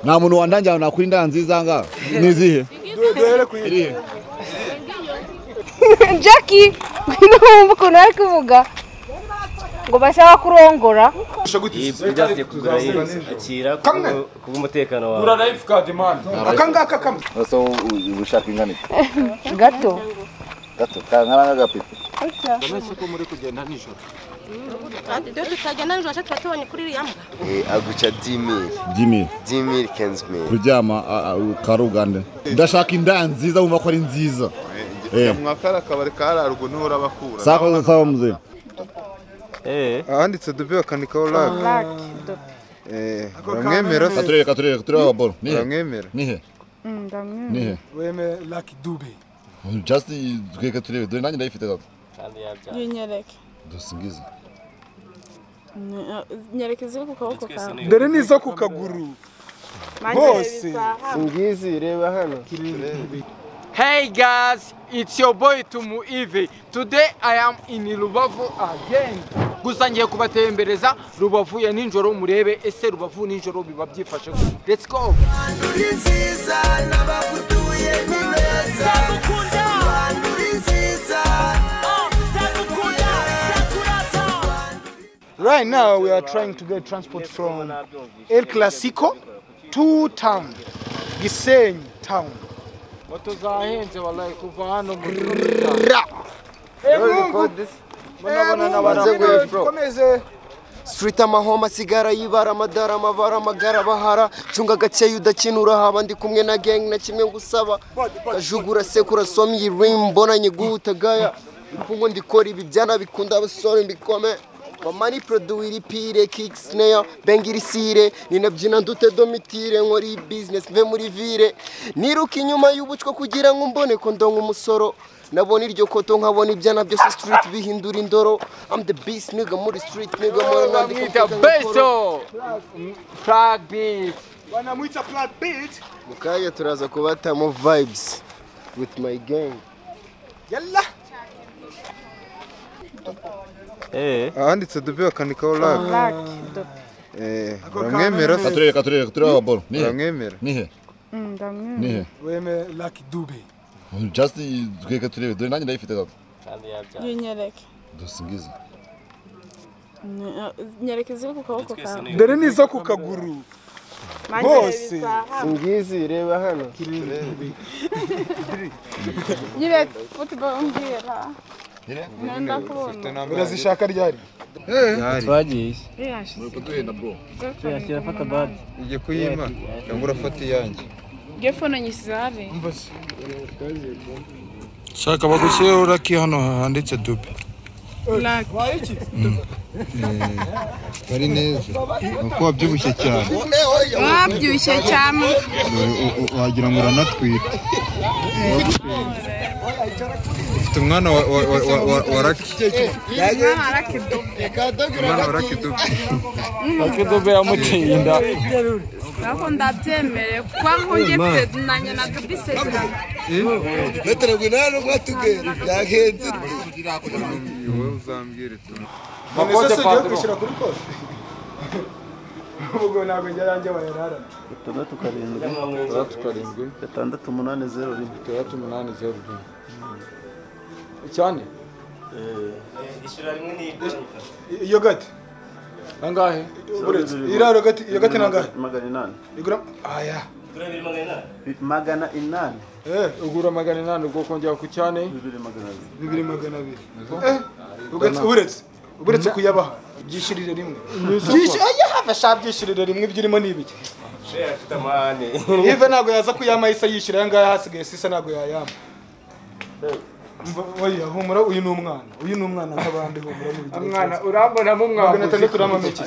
nta muntu wandangira nakora indaya nziza ngaha ni izihe duhere ku iri irihe jackie ngwino wumve ukuntu ari kuvuga ngo bashaka kurongora ibyagiye kugura akira Kamwe. kubw'umutekano wawe gura rayifu kadi mani aka ngaka kamwe bose uba ushaka ingana iki gato gato kankana nk'agapipi kandi ibyo tutagenda nijoro tuba tubonye kuri iriya mbwa aguca 10 jimmy 000 15000 kuryama karugande ndashaka indaya nziza wumva ko ari nziza Eh. mwakara akabari kararwa ntuhora bakura sakoze sawa mzee eee ahanditse dubi bakanikaho rake uramwemera se katurere katurere katurere ababoro nihe uramwemera nihe nihe weme laki dube just tweke turebe dore nanjye ndayifite gato kandi yabyara nyereke dusingize nyereke ziri ku kaboko twese kawe ni dore ni izo ku kaguru hose ngizi reba hano Hey guys, it's your boy Tumu Ive. Today I am in Rubavu again. Gusa ngiye kubatembereza Rubavu ya ninjoro murebe ese Rubavu ninjoro biba byifashe. gute. Let's go. right now we are trying to get transport from el clasico to town gisenyi town Moto zahenze wallahi kuva hano mu ra munabona n'abarakomeze street amahoma asigara yibara amadara amavara amagara bahara cunga gakeya udakinura haba ndi kumwe na gang na kimwe ngusaba kajugura sekura somi rim mbona nyiguta gaya ipungo ndikora ibi byana bikunda abasore mbikome Mamani produire ipire kick snare bengira isire ninabyina ndute domitire nkora iyi business mve muri vire niruka inyuma y'ubucwa kugira ngo mbone ko ndonka umusoro nabona iryo koto nkabona ibyana byose street bihindura indoro I'm the beast nigga muri street nigga mbona nandika Bamwita Beso. Plug beat. banamwita plat beat mu kanya turaza kubatamo vibes with my gang yalla eee ahanditse dubi bakanikaho rake uramwemera se katurere katurere katurere ababoro nihe uramwemera nihe nihe weme laki dube just tweke turebe dore nanjye ndayifite gato kandi yabyara nyereke dusingize nyereke ziri ku kaboko twese kawe ni dore ni izo ku kaguru hose ngizi reba hano nyereke futuboro mbwira nkunda kubona urazishaka ryari twagiye kutugenda bro tuyashyira afata badi ujye kuyima cyangwa urafata iyanjye gefone nyisare shaka bagushyireho rake hano handitse dubi bari neza uko wabyibushye cyane wabyibushye cyane wagira ngo uranatwite ufite umwana wa- wa- wa- wa- wa- wa raki umwana wa raki dubu Akidobe yamutinda. ntabwo ndabyemere kuko aho njye mfite na nyina dubisezerano wowe uzambwire tuma Makote Padro. ubwo ntabwo njya yanjye bayarara gatandatu karindwi gatandatu karindwi gatandatu umunani zeru rimwe gatandatu umunani zeru rimwe cyane ishyura rimwe n'ibyo iyo gati angahe uretse iraro gati iyo gati nangahe magana inani igura aya kuri bibiri magana inani magana inani eh ugura magana inani ubwo kongera ku cyane bibiri magana abiri bibiri magana abiri eh ugati uretse uretse kuyabaha byishirire rimwe byishyi aya hafi ashaka byishirire rimwe ibyurimo ni ibiki sheya afite amahane Ive ntabwo yaza kuyama isa yishyira aya ngaya hasigaye sisa ntabwo yayama Mva- oya humura uyu ni umwana uyu ni umwana nk'abandi humura mu bigero Mwana urambona mu magana mwana. atandatu n'amameki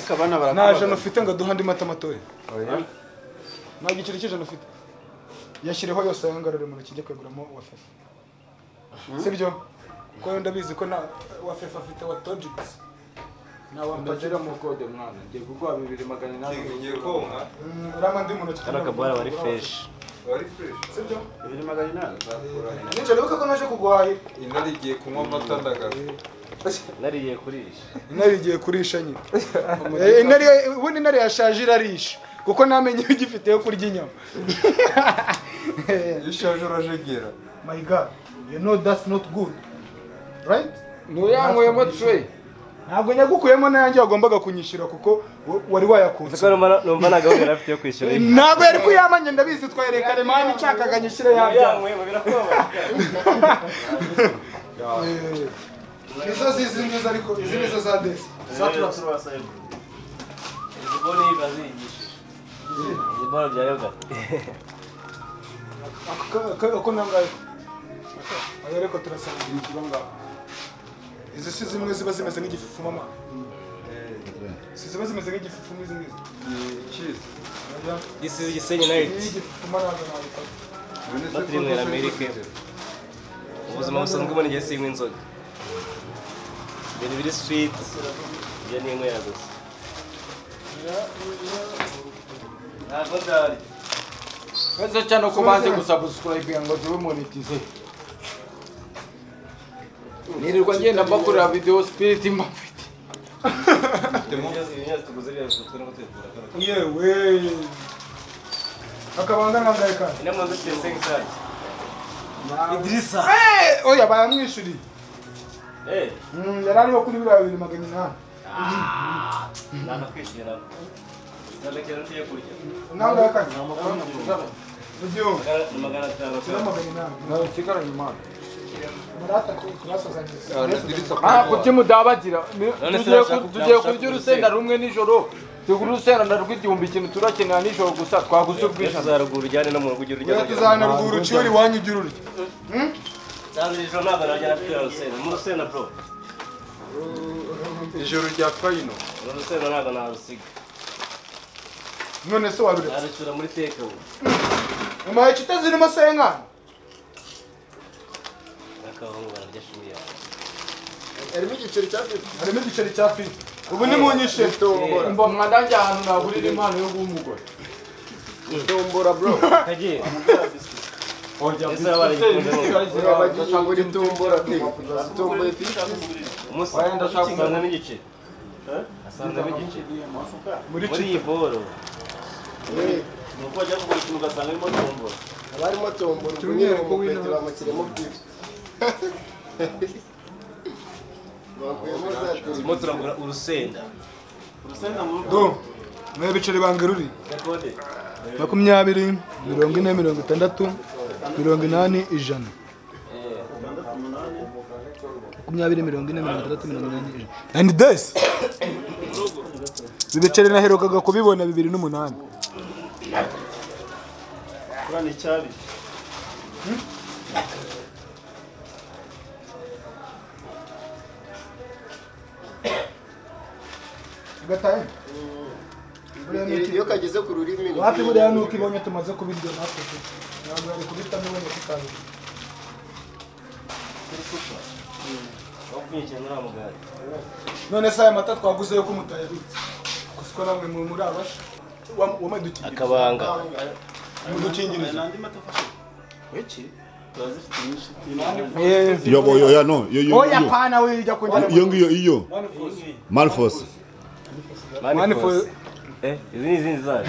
nta jana ufite ngo aduhe andi mata matoya nta giciro cy'ijana ufite yashyireho yose ayangarure mu ntoki ujya kuyaguramo wa fefa sibyo kuko yo ndabizi ko na wa fefa afite wa toji gusa nta wa mpazira mu kode mwana. Ngiye kuguha 2008. ngiye konka Mm, urama ndi mu ntoki hano akabara bari freshi wari fureshi sibyo bibiri magana inani nijoro wibuka ko naje kuguhaye intare igiye kunywa amata ndagaza nariye kurisha intare igiye kurisha nyine Eh, intare ubundi intare yashaje irarisha kuko namenye ugifite yo kurya inyama ishaje urajegera my god you know that's not good right nuyanywemo twe ntabwo nyagukuyemo nayanjye wagombaga kunyishyura kuko wa- wari wayakunze numva nta gahunda yari afite yo kwishyura iyi. ntabwo yari kuyamanye ndabizi twayereye karemani nshakaga nyishyire yabyo izo zizi nziza ariko izi nizo za desi za turasa Izi bone iyi baziyigishije. Izi bone bya yoga. ako nangaye ayo ariko turasanga ikiba ngaho izi si zimwe ziba zimeze nk'igifufu mama si ziba zimeze nk'igifufu nk'izi ngizi This is Gisenyi night. Iyi y'igifufu maraza nabifata Batiriwe na Amerika. Ubuzima busanzwe ubona igihe sinywa inzoga. Ibintu biri sweet. Ibyo ni inywera gusa. Ntabwo ndari. Wese cyane ko banze gusubscribe ngo zibe monetize. Nirirwa ngenda mbakorera video spirit mbafite. yewe akabanga nangaye kandi Inama ndetse sengisari. idirisa oya bayamwishyuriye Eh, Mm, yari ariho kuri biriya bibiri magana inani nakakwishyura. Ndabakira ndiye kurya. nangaye kandi Magana- magana atanu. Ntabwo timu dabagira. Ni- None se tugiye ku- nashaka- Tugiye nashaka kurya urusenda urusenda. rumwe nijoro. Tugura urusenda na rw'igihumbi ikintu turakenera nijoro gusa twaguze ubwishingizi. Tuzaruguru ujyane no mu rugo ujye urya. tuzana ruguru ciwe iwanyu ujya ururya Nsanze ijoro ntabwo najya afite urusenda. Mu rusenda bro. ijoro rya fayino Uru rusenda ntabwo narusiga. none se waruretse Narucyura muri teka ubu. umaye inshuti zirimo senkani Akabahungu bararya shuri yawe. harimo igiceri cya fifty harimo igiceri cya fiti ubu ni mu nyishe Mba mwandange ahantu nagurira impano yo guha umugore. tombora bro Kagiye. Oya, Ese abarikunze mu. urabagiye muri tombora pe tomboye fifty Umunsi Waya ndashaka asangamo igice. Asangamo igice. muri Muri iyi boro. Ni uko wajya kugura ikintu ugasanga harimo tombo. abarimo tombora umwere mu kwete bamukiremo fifty bakuyemo za Turimo turagura urusenda. Urusenda mu rugo. do mwe ibiceri bange ruri Gakode. makumyabiri mirongo ine mirongo itandatu mirongo inani ijana makumyabiri mirongo ine mirongo itandatu mirongo inani ijana and this ibiceri naherukaga kubibona bibiri n'umunani Kurana icyabi. igatahe fifty iyo kageze ku rurimi ni wapi buriya nuko ibonye tumaze kubirya natwe pe. ntabwo yari kubitamo ibonye tutabirya Aho kunyikira muri amugari. none se aya mata twaguze yo kumutayabitse gusa ko namwe mu- muri abasha wamadukingiriza Akabanga. mudukingiriza Yo, bo- yo, ya, no. Yo, yo, oya yo. pana we ijya kujya Iyo ngiyo, iyo. Malfos. Mani Manifold. for- Eh, izi ni izindi zacu.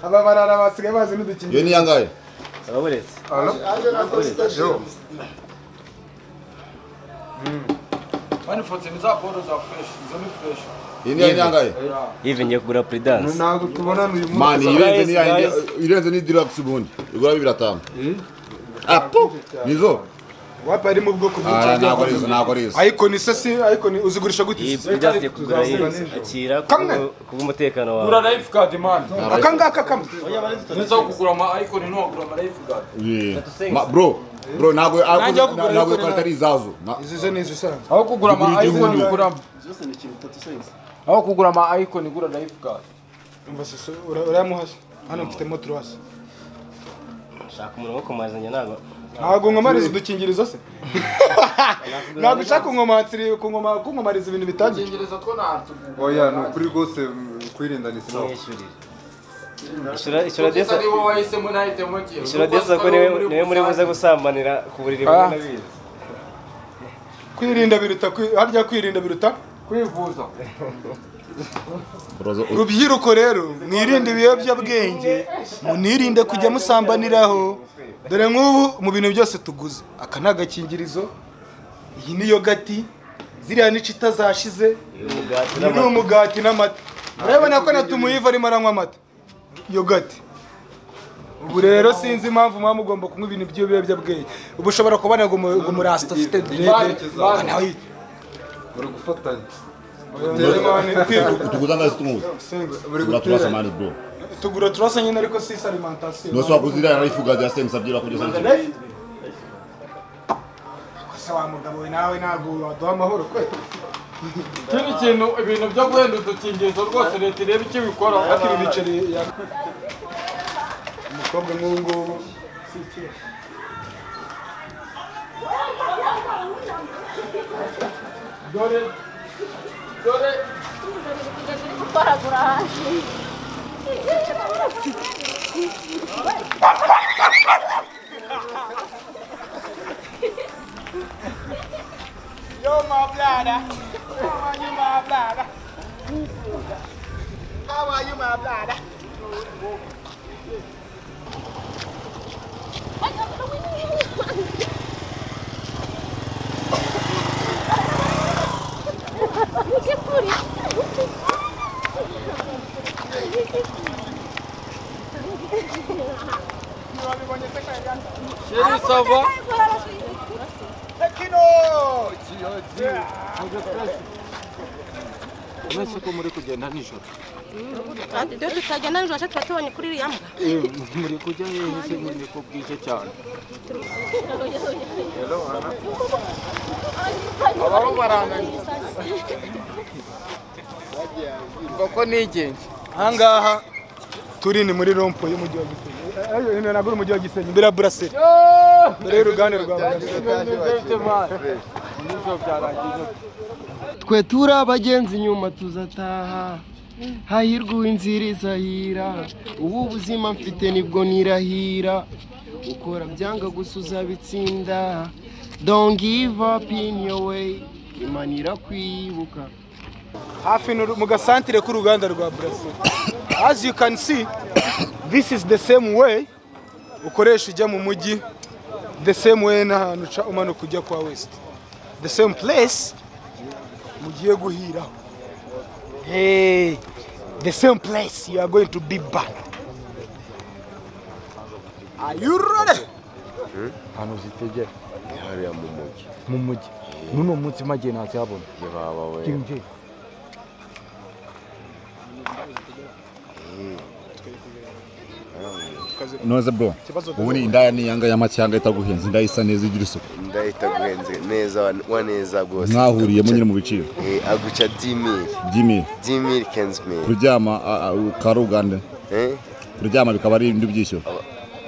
aba barara basigaye bazi n'udukingirizo Yo ni yangahe? Ababuretse. aje na consultation Mani fote ni za boro za fresh, izo ni fresh. Iyi ni yangahe? Ivi ngiye kugura puridanse. ntabwo tubonana uyu munsi Mani, irenze ni ya- Guys, irenze ni deluxe ubundi. Igura bibiri atanu. Apo. Nizo. wapi ari mu bwoko Ah, ntabwo ari bw'icyo izo, ntabwo ari izo. ariko ni se si ariko ni uzigurisha gute Iyi izi? puridanse ngiye kugura iyi Tuzazibona nijoro. akira Kamwe. kubw'umutekano Gura wawe. life card man. aka ngaka kamwe Nizo kugura ama icon ntugura ama life card. Yeah. Ma- Bro, bro, ntabwo Nanjye aho kugura ntabwo ariko iyo karita ari izazo. Na- izi zo ni izisanzwe Aho kugura ama Igura icon igihumbi. ugura Aho kugura ama icon ugura life card. umva sese ura- urayamuhashye hano mfitemo turasi Shaka umuntu wo kumarizanya ntabwo. ntabwo nkomariza udukingirizo se ntabwo ushaka kunkomansira- kunkoma- kunkomariza ibintu bitangiye Icyingereza two ntatugura. oya ni ukuri rwose mm, kwirindana isilamu Mwishurire. Ishyura ishyura Kugeza desa. ari wowe wahise munahite mugira. Ishyura desa ko niwe niwe muri buze gusambanira ku buriri bumwe Ah. n'abizi. kwirinda biruta kwi- harya kwirinda biruta kwivuza. rubyiruko rero mwirinde ibiyobyabwenge munirinde kujya musambaniraho dore nk'ubu mu bintu byose tuguze aka ni agakingirizo iyi ni yogati ziriya n'ici itazashize uyu ni umugati n'amata urabona ko na tumuyiva arimo aranywa amata yogati ubu rero sinzi impamvu muba mugomba kunywa ibintu by'ibiyobyabwenge ubu ushobora kubona ngo umu- ngo umurasta ufite direde nawe bari gufatanya Utuguza ngazi tumuza. Tugura turasa mani bro. tugura turasa nyine ariko si alimentation Nusu wakuzira ya life ugazi yase msabjira kuja sana. Life? Kose wa mugabo we nawe ntabwo waduha amahoro kwe ikindi kintu ibintu byo guhenda udukingirizo rwose leta irebe icyo bikora Hafi ibi biceri ya- umukobwa nk'ubu ngubu si ikibazo. dore dore Yo, my bladder. How are you, my bladder? How are you, my bladder? sheri sava mwese ko muri kugenda nijoro Kandi ibyo tutagenda nijoro cyacu tubonye kuri iriya mbwa Eh, muri kujya hehe se nyine ko bwije cyane abaho baranganya koko nigenzi ahangaha turi ni muri rompo y'umujyi wa gisenyi Eh, eh, hino ntabwo uri umujyi wa gisenyi imbere ya buraseri mbere y'uruganda rwa buraseri nijoro byarangiye twe turi abagenzi nyuma tuzataha hahirwa uw'inzira izahira ubu ubuzima mfite nibwo nirahira ukora byanga gusa uzabitsinda don't give up in your way imana irakwibuka hafi n'uru- mu gasantire k'uruganda rwa buraseri as you can see this is the same way ukoresha ujya mu mujyi the same way n'ahantu uca umanuka ujya kwa west the same place mugiye guhiraho hey, the same place you are going to be back are you ready ahantu zitegera hariya mu mujyi mu mujyi n'uno munsi magiye ntazihabona baba we kinje Noze bro. Ubundi indaya ni yanga y'amacyanga itaguhenze indayisa neza igira isuku. ndahita guhenze neza wa- wa neza rwose Mwahuriyemo nyine mu biciro. Eh, aguca 10000 Jimmy, 10000 15000 kuryama karugande. Eh? Kuryama bikaba ari ibindi byishyura.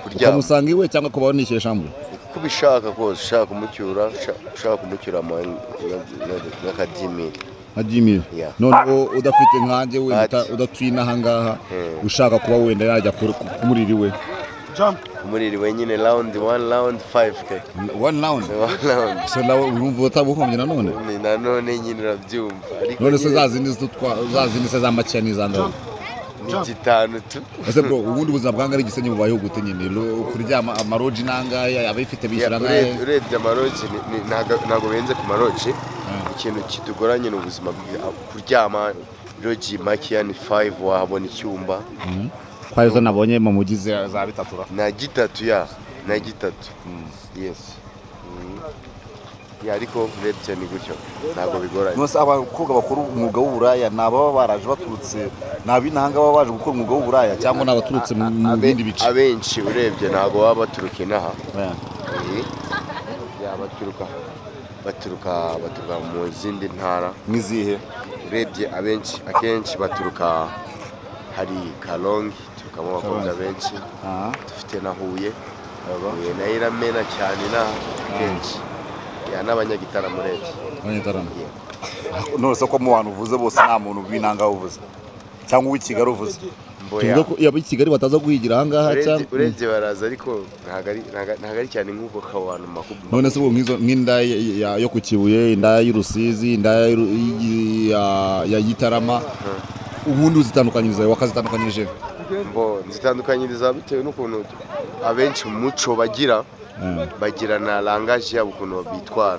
kuryama. Ukamusanga iwe cyangwa kubaho nishyeshya mwe. uko ubishaka kose ushaka umucyura usha- ushaka umucyura ama- na- na- n'akadimiri nka Jimmy Yeah. noneho udafite nkanjye wenda Ati. uta- udatuye n'ahangaha ushaka kuba wenda yajya ku- ku- ku muriri we umuriri wenyine round one round five ke one round one round so nawe urumva utabuhombye nanone Ni nanone nyine urabyumva ariko none se nyine zazindi zitwa zazindi se za makiya n'izandaho ni gitanu tu ese bro ubundi buzima bwanga ari igisenyi bubayeho gute nyine Ro- kuryama amaroji n'angaya abayifite bishyura angahe Urebye- urebye amaroji ni- ni- ntago- ntago benze ku maroji ikintu kitugoranye ni ubuzima bwi- kuryama roji makiya ni five wahabona icyumba kwa izo nabonye mu mujyi za za bitatu ra na gitatu ya na gitatu yes Mm. Ya, ariko urebye ni gutyo ntabwo bigoranye nose abakobwa bakora umwuga w'uburaya ni ababa baraje baturutse ni ab'inahanga baba baje gukora umwuga w'uburaya cyangwa ni abaturutse mu mu bindi bice abenshi urebye ntabwo baba baturuka inaha Eh. Ya, baturuka baturuka baturuka mu zindi ntara nk'izihe urebye abenshi akenshi baturuka hari karongi turukamo abakobwa Karongi. benshi dufite na huye huye nayo iramena cyane inaha akenshi Ya, n'abanyagitaramo urebye abanyagitaramo none se ko mu bantu uvuze bose nta muntu w'inanga uvuze cyangwa uw'i kigali uvuze tuvuga ko yaba i Kigali bataza guhigira aha ngaha cyangwa urebye baraza ariko ntabwo ari- ntabwo ntabwo ari cyane nk'uko kabantu makubwa none se ubu nk'izo- nk'inda ya- ya- yo ku kibuye inda y'urusizi inda ya Ru- y- ya- ya gitarama ubundi uzitandukanyiriza wakazitandukanyirije mbo zitandukanyiriza bitewe n'ukuntu abenshi mu muco bagira bagira na langaje yabo ukuntu bitwara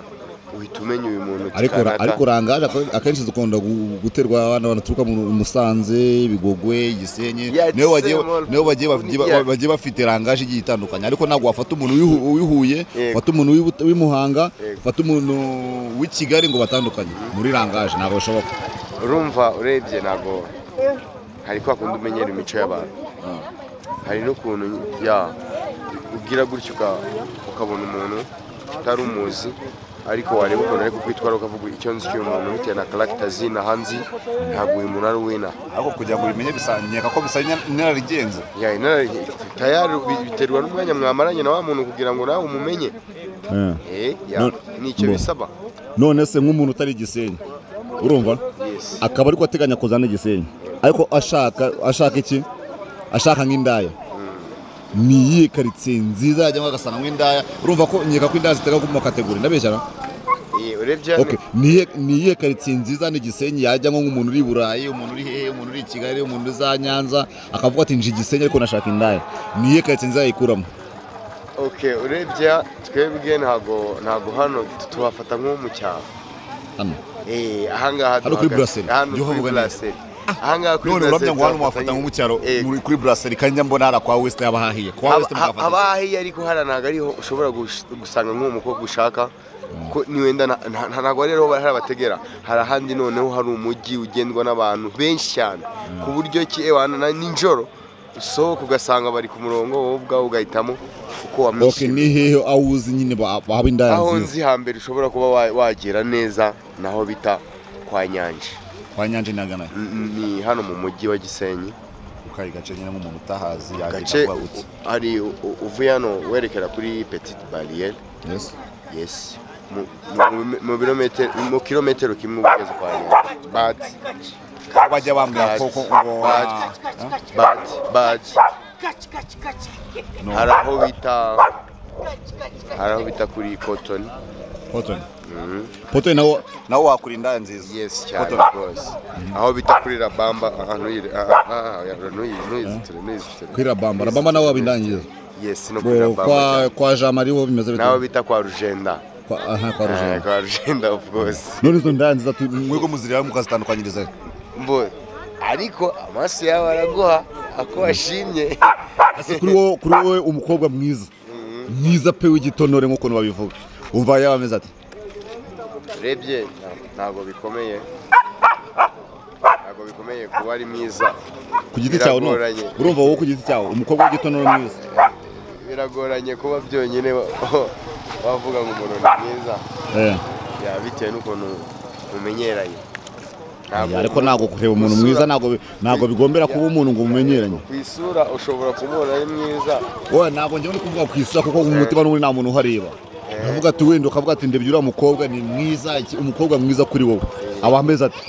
uhita umenya uyu muntu uti ariko kanaka. ariko rangaje ako- akenshi zikunda gu- guterwa abana banaturuka mu mu Musanze Bigogwe Gisenyi Yeah, it's nibo bagiye same old- nibo bagiye bafite- Yeah. bagiye bafite rangaje igiye itandukanye ariko ntabwo wafata umuntu w'ihu- w'ihuye Yego. wafata umuntu w'i- w'imuhanga Yego. wafata umuntu w'i Kigali ngo batandukanye muri rangaje ntabwo bishoboka urumva urebye ntabwo hari kwa kundi umenyera imico y'abantu hari n'ukuntu ya ugira gutyo uka- ukabona umuntu utari umuzi ariko wareba ukuntu ariko kwitwara ukavuga icyo nzi cy'uyu muntu bitewe na karagita zina hanzi ntabwo uyu muntu ari uwina ariko kugira ngo ubimenye bisanyeka ko bisaba inararigenze tayari biterwa n'umwanya mwamaranye na wa muntu kugira ngo nawe umumenye Eh. Eh, ya, None- ni icyo Bo. bisaba none se nk'umuntu utari igisenyi urumva akaba ariko ateganya kuzana igisenyi ariko ashaka ashaka iki ashaka nk'indaya ni iyihe karitsiye nziza yajyamo agasanga nk'indaya urumva ko nkeka ko indaya zitega mu kategori ndabeshyara Eh, urebye hano Okay. ni iyihe- ni iyihe karitsiye nziza n'igisenyi yajyamo nk'umuntu uri i burayi umuntu uri hehe umuntu uri i kigali umuntu uri za nyanza akavuga ati nje igisenyi ariko nashaka indaya ni iyihe karitsiye nziza yayikuramo okay urebye twebwe ntago ntago hano tuhafata nko mu cyaro hano Eh, ahangaha Hano kuri duhagaze. brasserie. Hano Jya uvuga kuri neza. brasserie. Ahangaha kuri none brasserie urabya ngo hano tuhafatanye. mwafata nko mu cyaro muri kuri buraseri kandi njya mbona hari akwa wesite haba hahiye kwa wesite Haba- mukafata haba hahiye ariko hariya ntabwo ariho ushobora gush- gusanga nk'uwo mukobwa ushaka ko niwenda na- nta- nta- ntabwo ariho hari abategera hari ahandi noneho hari umujyi ugendwa n'abantu benshi cyane ku buryo ki ewana na nijoro usohoka ugasanga bari ku murongo wowe ubwawe ugahitamo uko Ok, wamwishimiye ni hehe aho uzi nyine ba- haba indaya aho nziza nzi hambere ushobora kuba wa- wagera neza naho bita kwa nyanje kwa nyanje nagana ni hano mu mujyi wa gisenyi kari gace nyine nk'umuntu utahazi gace hari u- u- uvuye hano werekera kuri petite barriere yes yes mu, mu, mu- mu birometero mu kilometero kimwe ugeze kwa nyanja but bajya bambwira ko- ko- ngo- but but No. hari aho bita hari aho bita kuri cotton Cotton. Mhm. poto nawo nawo wakura indaya nziza yes cyane Cotton. rwose aho bita kuri rabamba ahantu yiri ntuyizitire ntuyizitire kuri rabamba rabamba nawo haba indaya nziza yes no kuri Bo, rabamba kwa kwa jamari ho bimeze bite naho bita kwa rujenda Kwa- aha kwa Eh, rujenda kwa rujenda of course none izo ndaya nziza tu- mwebwe muzireba mukazitandukanyiriza mbo ariko amaso yawe araguha ako washimye ese kuri wowe kuri wowe umukobwa mwiza mwiza pe w'igitonore nk'ukuntu babivuga umva yaba ameze ati urebye nta- ntabwo bikomeye ntabwo bikomeye kuba ari mwiza ku giti cyawe no Biragoranye. urumva wowe ku giti cyawe umukobwa w'igitonore mwiza biragoranye kuba byonyine wa- wavuga ngo umuntu ni mwiza Eh. Ya, bitewe n'ukuntu mumenyeranye Ntabwo- ariko ntabwo kureba umuntu mwiza ntabwo bi- ntabwo bigombera kuba umuntu ngo umumenyeranye ku isura ushobora kumubona ari mwiza wowe ntabwo njyewe ndi kuvuga ku isura kuko mu mutima n'ubundi nta muntu uhareba ukavuga ati wenda ukavuga ati ndebye uriya mukobwa ni mwiza iki- umukobwa mwiza kuri wowe aba ameze ati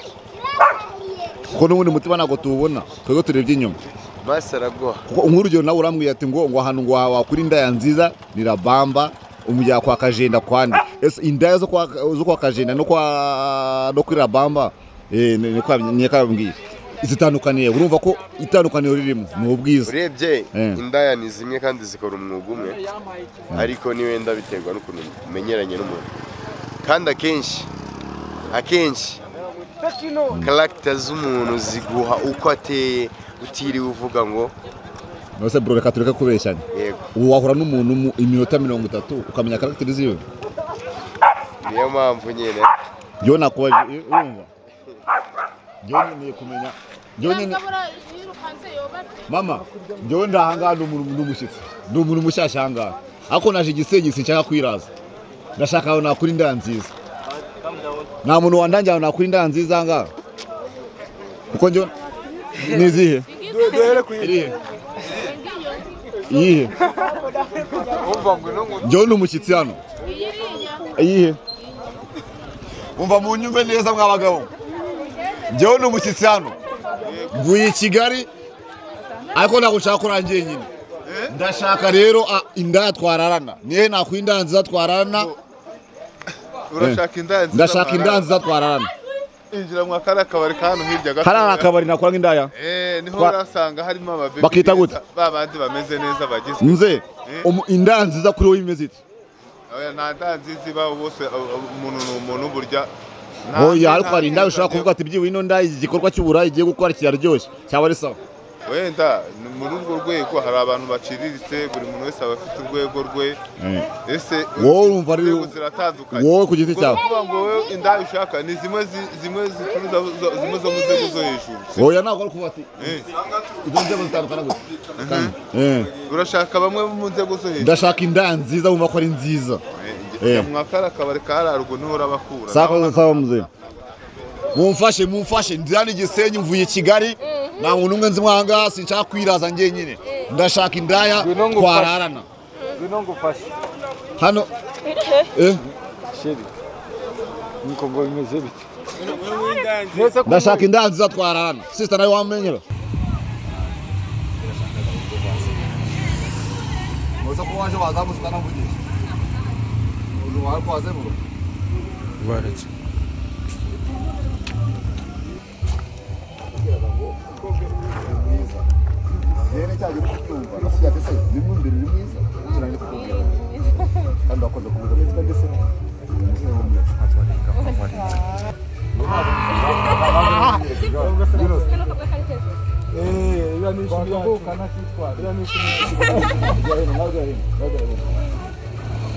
kuko n'ubundi mutima ntabwo tuwubona twebwe turebye inyuma maso araguha kuko nk'urugero nawe urambwiye ati ngo ngo ahantu ngo wakura indaya nziza ni rabamba umujya kwa kajenda kwande ese indaya zo kwa zo kwa kajenda no kwa no kuri rabamba eh ni ni kwa nyakabwiye zitandukaniye urumva ko itandukaniro ririmo ni ubwiza urebye Eh. indaya ni zimwe kandi zikora umwuga umwe ariko ni wenda biterwa n'ukuntu umenyeranye n'umuntu kandi akenshi akenshi karagita z'umuntu ziguha uko ateye utiriwe uvuga ngo Nose bro reka tureke kubeshyanya. Yego. Ubu wahura n'umuntu mu iminota mirongo itatu ukamenya karagiteri ziwe. niyo mpamvu nyine Yo nakubaje eh, urumva. Yo nkeneye kumenya. Yo nyine mama, yo ndahangana ni umuntu n'umushyitsi. Ni umuntu mushyashya ahangaha. Ako naje igisenyi sinshaka kwiraza. Ndashaka aho nakura indaya nziza. Nta muntu wandangira aho nakura indaya nziza ahangaha. Kuko njye ni izihe? duhere ku irihe iyihe njyewe ni umushyitsi hano iyihe umva mu nyumve neza mwa bagabo njyewe ni umushyitsi hano mvuye i kigali ariko ntabwo nshaka ko urangiye nyine ndashaka rero a- inda twararana niyo nakwa indanziza twararana urashaka inda nziza ndashaka indanziza twararana injira mu kariya kabari ka hano hirya gato hariya ni akabari nakora nk'indaya eh niho Twa- urasanga harimo ababebi Bakita gute? beza, ba bandi bameze neza bagizwe nze Eh, umu- indanziza kuri wowe imeze ite oya, nta nda nziza ibaho bose abo- abo- umuntu ni umuntu burya nta- oya ariko nta- hari inda ushobora kuvuga ati byibuye ino nda igikorwa cy'uburayi igiye gukora kiraryoshye cyaba ari sawa wenda ni muri urwo rwego hari abantu baciriritse buri muntu wese aba afite urwego rwe ese wowe urumva ari inzego ziratandukanye wowe ku giti cyawe kuvuga ngo wowe inda ushaka ni zimwe zi- zimwe zicuruza zo- zimwe zo mu nzego zo hejuru oya ntabwo ari kuvuga ati Eh. izo nzego zitandukana gute Eh. urashaka bamwe mu nzego zo hejuru ndashaka inda nziza wumva ko ari nziza njya mu makara akabari kararwa niho urabakura sakoze sawa mzee mumfashe mumfashe ndira ni gisenyi mvuye i kigali nta muntu umwe nzi mwanga sinshaka kwiraza ngenyine ndashaka indaya twararana ngwino ngufashe hano eh, sheri niko ngo bimeze bite ndashaka indaya nziza twararana sisita nawe wamenyera muze kuba waje waza gusa ukanavugisha ubu wari kuhazenguruka baretse rero cya gihe cyumva kiriya ndetse rimwe imbere ni mwiza cyane kubwira kandi wakoze ku buryo bwitwa ndetse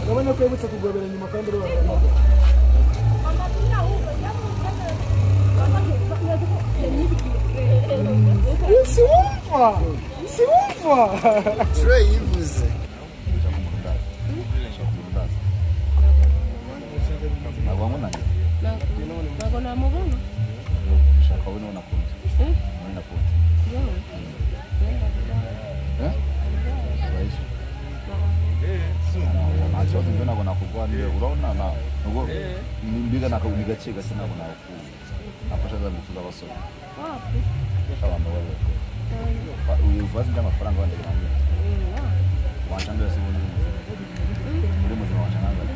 urabona ko yibutse kugobera nyuma kandi urabona siwumva siwumva Trey yivuze ntabwo wankunaniye ntabwo namubona ushaka wowe niwe nakunze niwe nakunze Eh? Urahisha. Nta- nta kibazo njye ntabwo nakugwa niwe urabona na- nubwo ni mbiga nakagu- ni gake gake ntabwo naku- nafasha za ngufu z'abasore abantu baba bari uyu bibazo by'amafaranga wenda birangira wancandira se ubundi muri muzima wancandira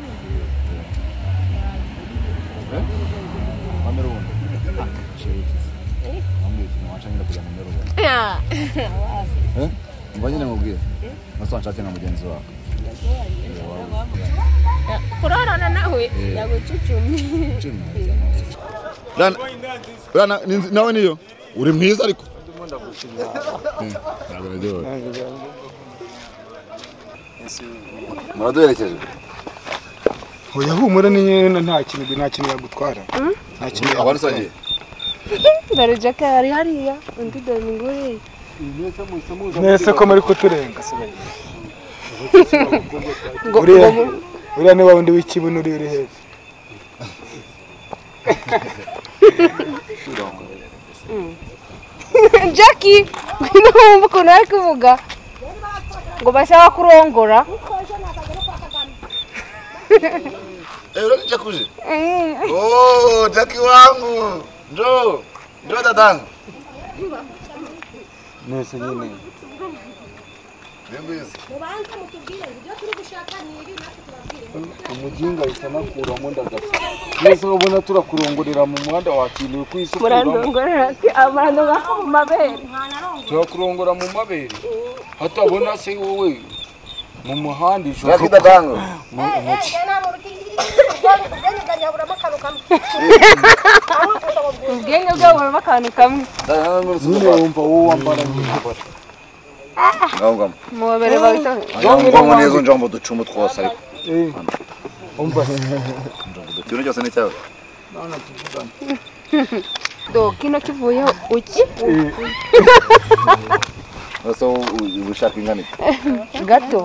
wamera ubundi wambwira ikintu wancandira kugira ngo umere ubundi Eh? umva nyine nkubwire nasa wanshake na mugenzi wawe kurorana nawe yagucucumye Rana- rana ni nzi- nawe niyo uri mwiza ariko Eh, ntabwo naryohewe. muraduherekeje oya humura ni nyine nta kintu nta kintu yagutwara nta kintu abari sangiye ndarujaka ari hariya undi domingore mwese ko muri kuturenga ngo uriya ngo- uriya ni wa wundi w'ikibuno uri uri hepfo Mm. Jackie ngwino wumva ukuntu ari kuvuga ngo bashaka kurongora euro ni jakuje oh jaki wangu ndo ndo dadangu mwese nyine Ndenguizi. mubanze mutubwire ibyo turi gushaka ni ibi natwe tubabwire umuginga ahita anakuramo ndagapfa mwese ubona turakurongorera mu muhanda wakiriwe ku isi murandongorera abantu baka mu mabere turakurongora mu mabere hatabona se wowe mu muhanda ijoro Jaki dadangu. ubwenge bwabo burimo akantu kamwe nyine wumva wowe wambara nk'imbara Ngongoma. mubabere bawita Ngongoma nizo njambo ducuma twose ariko. umva Ikintu cyose ni cyawe. do kino kivuyeho uki Basa ubushaka ingana iki? gato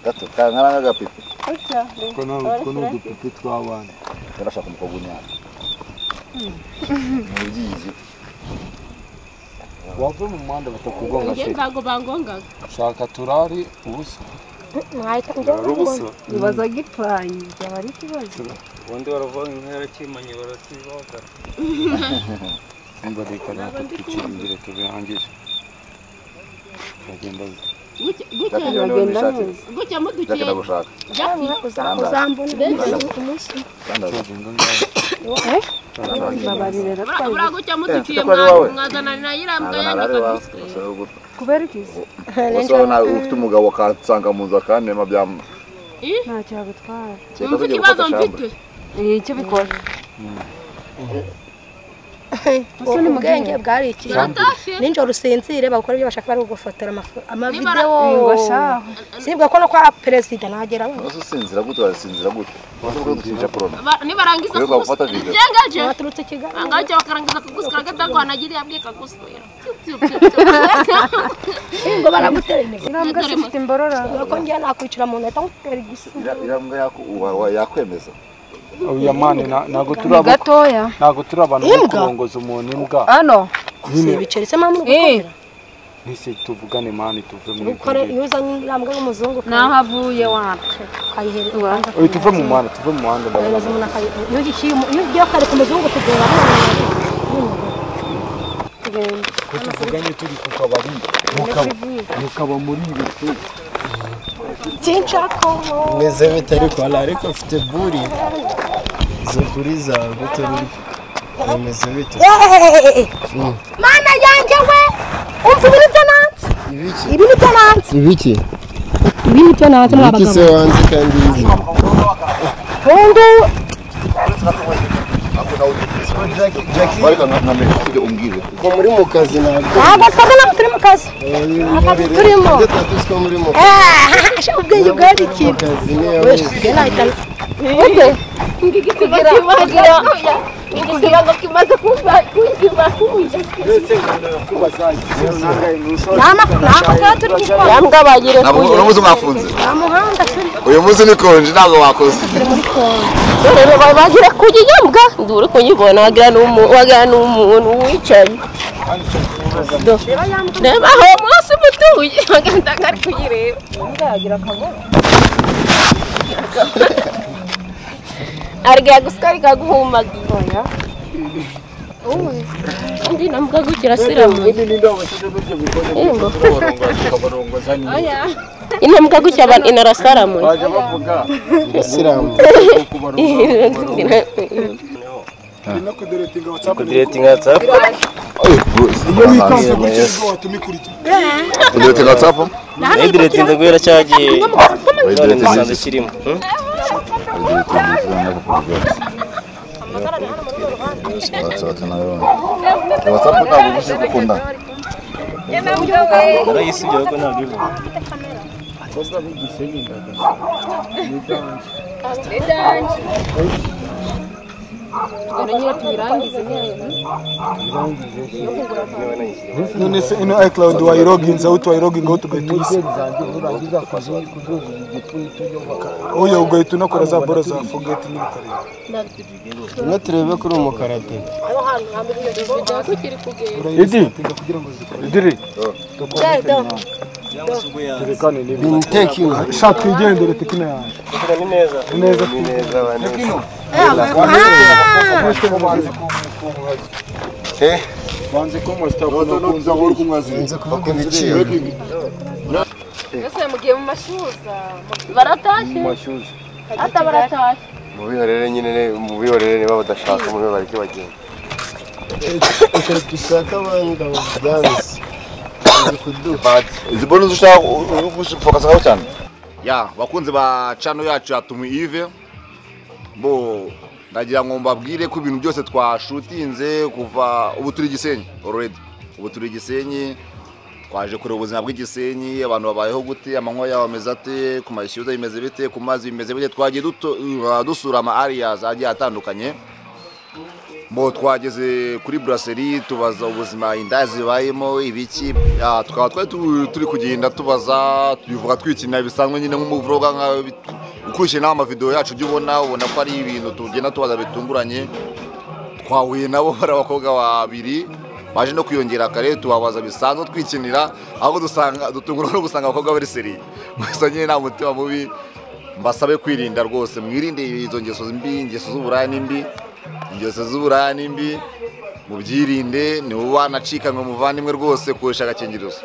Gato kankana nk'agapipi. ko ni udupipi tw'abana Barashaka umukobwa unyara. Mu byizi. wava mu muhanda batakugonga njye se ntabwo bangongaga shaka turari ubusa bibaza gipfanye byaba ari ikibazo ubundi baravuga inka yarakimanye barakibagara imbarika natwe twicira imbere tubirangire Uragenda bite? gutya mudukiye Ndakenda gushaka. uzambona buriya gutya mudukiye mwazanana na yirambwa yanyu kubera iki Ubuse wowe nawe ufite umugabo akansanga mu nzu akantema byamu ntacyo yagutwara Kereka Wumva tugiye ikibazo gufata mfite? icyo bikora Ubu ni ubwenge bwari iki nijoro usinzire bagukora ibyo bashaka bari gufotora amavidewo sibwa ko no kwa perezida nagera Ubuse usinzira gute wasinzira gute Ubuse uko dukinisha corona nibarangiza Kubera gufata video. kugusigaje baturutse kigali angaje bakarangiza kugusiga gatako anagiriye abwiye kaguswera ngo baraguteranya Irambwa se ufite imbororano? ko ngiye nakwicara mu nahita ngutera igisubizo Ira- Irambwa yaku- wa- wa- yakwemeza oya mani na- ntago turi Ni abo- gatoya. ntago turi abantu bo Imbwa? kurongoza umuntu imbwa hano nyine biceretse mama urugukomera ntise tuvugane mani tuve mu ukore iguriro iyo uzanye irambwa y'umuzungu naho avuye wacu kayihereza oya tuve mu muhanda tuve mu muhanda kayihereza ndabaza umuntu akayihereza iyo ugiye iyo ugiye ukareka umuzungu tugenda tugenda ko tuvuganye turi ku kabari mukaba mukaba muri ibi tu kinshako meze bite ariko hari ariko mfite buri izo buri zawe gute buri bimeze bite Mm. mana yanjye we umva ibi nibyo nanze ibi nibyo nanze ibiki ibi nibyo nanze mwa ibiki se bagabo wanze kandi bibi tundu ariko nka- nka mbere ufite umbwire ko muri mu kazi ntabwo ntabwo twaba ntabwo turi mu kazi akazi turimo ibyo twakoze ko muri mu kazi Eh, sha ubwenge bwari iki mu kazi niyo we gena itana Ute? Kugira kugira ikibazo kimaze kuba kuba kuza. yamwabagire Ntabwo uno munsi mwafunze muhanda turi uyu munsi ni konje ntabwo wakoze rero bagira kuyinyambwa nduri kuyibona wagira n'umu wagira n'umuntu wicaye Do. reba aho munsi mutuye agenda ari kuyireba ndagira akagoro arya gusa rikaguhumagira uwe kandi nambwa gukira siramu Yembo. Oya. intambwa gutya abantu inarasaramu Bajya bavuga isilamu kudiretinga whatsapp udirete nka whatsapp nayidiretinze guhera cyagiye none Wayidiretinze. musanze kirimo Hmm? whatsapp nayo whatsapp ntabwo uguze gukundana narayisubyeho ko ntabwo ivuga none se ino icloud wayiroginze aho twayiroginga aho tugahita uyisiga oya ugahita unakora za bora za forget n'ibikarere ino turebe kuri umukarate idiri turekane Been taking. shaka twigendere tekino yawe ni neza ni neza ni neza baneza banze ko mustapha nakunze ahora kumwazira kuvuga ibiciro mbese mugiye mu mashyuza Baratashye. Ata baratashye. mubihorere nyine mubihorere niba badashaka mube bareke bagenda reka dushake abandi abo byanze izi bonus ushaka gufokasaho cyane ya bakunzi ba chano yacu ya tumu ive bo ndagira ngo mbabwire ko ibintu byose twashutinze kuva ubu turi gisenyi already ubu turi gisenyi twaje kureba ubuzima bw'igisenyi abantu babayeho gute amanywa yabo ameze ate ku mashyuza bimeze bite ku mazi bimeze bite twagiye duto- uh, dusura ama areas agiye atandukanye bo twageze kuri buraseri tubaza ubuzima inda zibayemo ibiki Ya, tukaba twari tu- turi kugenda tubaza tubivuga twikinira bisanzwe nyine nk'umuvuroga nka- ukurikije n'aho amavidewo yacu ujya ubona ubona ko ari ibintu tugenda tubaza bitunguranye twahuye nabo hari abakobwa babiri baje no kwiyongera kare tubabaza bisanzwe twikinira aho dusanga dutungurwa no gusanga abakobwa bari seri gusa nyine nta mutima mubi mbasabe kwirinda rwose mwirinde izo ngeso mbi ingeso z'uburaya ni mbi ingeso z'uburaya ni mbi mubyirinde nibo banacikanywe muvandimwe rwose koresha agakingirizo